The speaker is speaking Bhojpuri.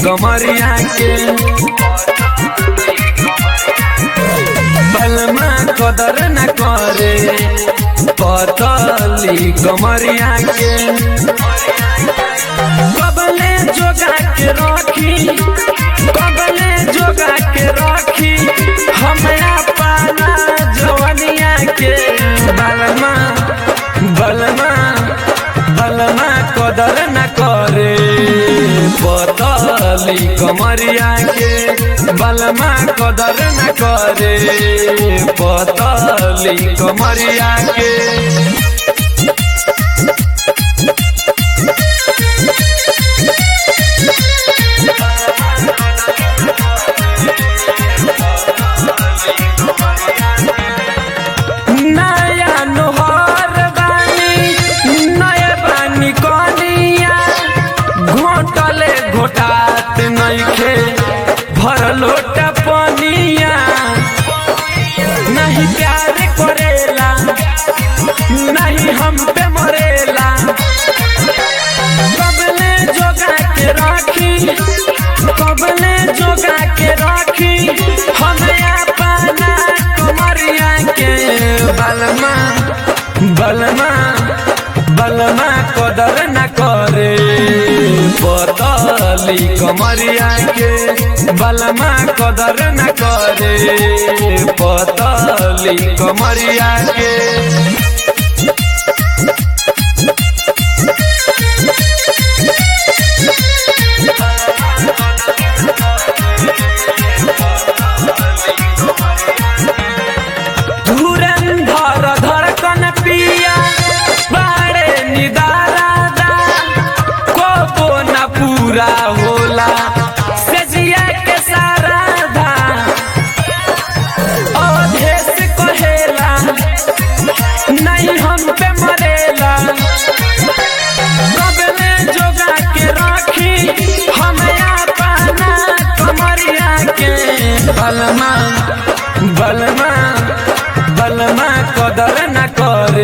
कमरिया के बलमा कदर न करे पतली कमरिया के कबले जोगा के रखी कबले जोगा के रखी हमरा पाना जवनिया के बलमा बलमा बलमा कदर न करे पतली कमरिया के बलमा कदर न करे पतली कमरिया के नया नोहर बानी नया बानी कनिया घोटले घोटात नइखे भर लोटा पनिया नहीं प्यार करेला नहीं हम पे मरेला कबले जोगा के राखी कबले जोगा के राखी हमें पाना कमरिया के बलमा बलमा बलमा कदर न करे पतली कमरिया के बलमा कदर न करे पतली कमरिया के धुरंधर धड़कन पिया बाड़े निदारादा कोबो न पूरा होला सजिया के सारा धा अवधेश कहेला नहीं हम पे मरेला कबले जोगा के राखी हमें पाना कमरिया के बलमा बलमा